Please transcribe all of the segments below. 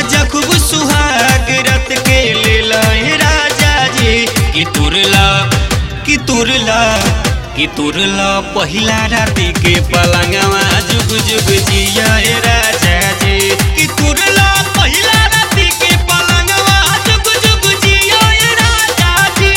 माजा खूब सुहाग रत के लेला हे राजा जी कि तुरला कि तुरला कि तुरला पहिला राती के पलंगवा जुग जुग जिया हे राजा जी कि तुरला पहिला राती के पलंगवा जुग जुग जिया हे राजा जी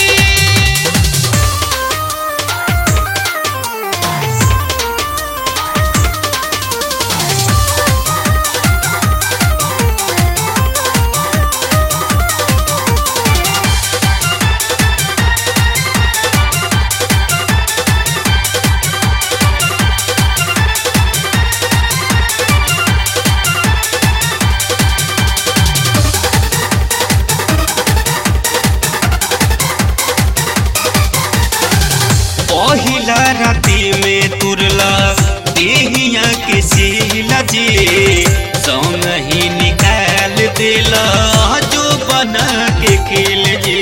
पहिला राती में तुरला देहिया के सीला जी संग ही निकाल दिला जो बना के खेल जी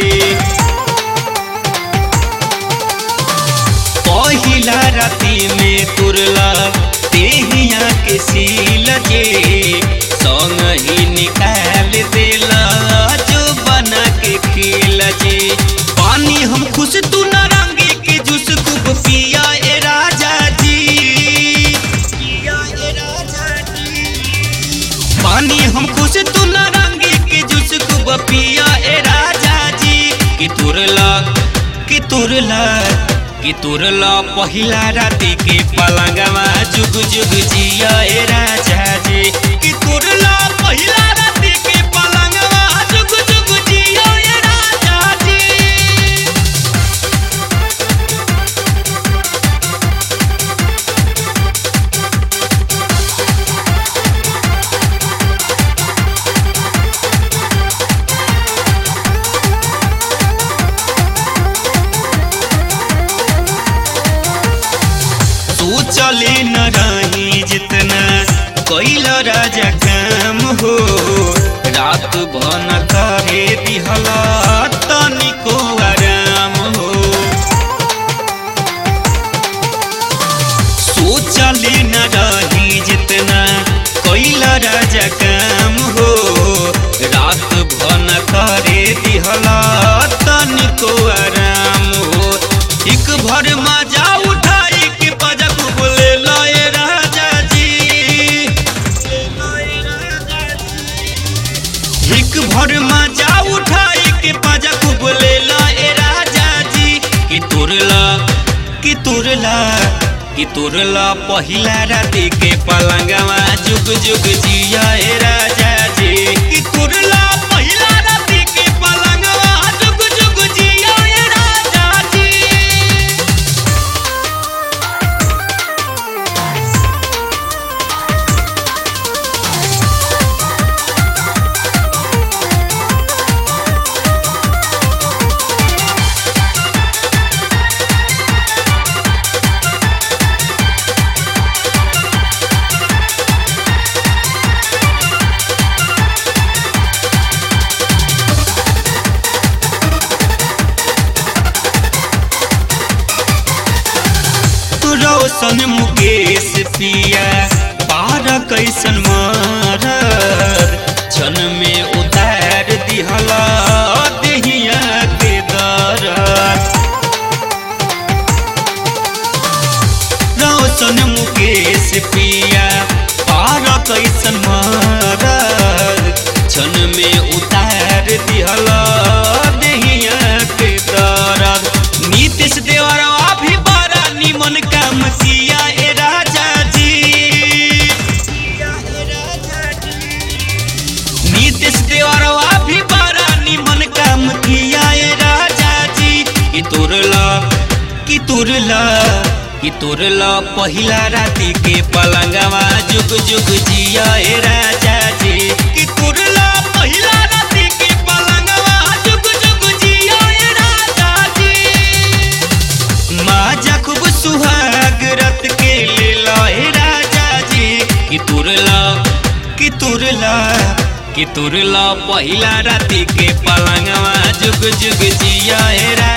पहिला राती में तुरला देहिया के सीला जी संग ही निकाल दिला जो बना के खेल जी पानी हम खुश तू नारंगी के जूस खूब पिया ए राजा जी पिया ए राजा जी पानी हम खुश तू नारंगी के जूस खूब पिया ए राजा जी कि तुरला कि तुरला कि तुरला पहिला राती के पलंगवा जुग जुग जिया ए राजा जी कि तुरला पहिला राती के पलंगवा जुग जुग जिया ए राजा जी तू चले न रही जितना कैल राजा काम हो रात भन करे दिहला तनिको आराम हो सोचले न रही जितना कैल राजा काम हो रात भन करे दिहला तनिको आराम हो एक भर मजा उठाई के पजक बोले लए राजा जी एक भर मजा उठाई के पजक बोले लए राजा जी कि तुरला कि तुरला कि तुरला पहिला राती के पलंगवा जुग जुग जिया ए राजा जी कि तुरला पहिला राती के पलंगवा जुग जुग जिया ए राजा जी तू रोशन मुकेश पिया पार कैसन मार क्षण में उतार दिहला देहिया के दर रोशन मुकेश पिया पार कैसन मार क्षण में उतार दिहला देहिया के दर नीतीश देवरवा भी बड़ा निमन काम किया ए राजा जी नीतीश देवरवा भी बड़ा निमन काम किया ए राजा जी कि तुरला कि तुरला कि तुरला पहिला राती के पलंगवा जुग जुग जिया ए राजा जी कि तुरला पहिला राती के पलंगवा जुग जुग जिया ए राजा जी माजा खूब सुहाग रत के लेला ए राजा जी कि तुरला कि तुरला कि तुरला पहिला राती के पलंगवा जुग जुग जिया ए राजा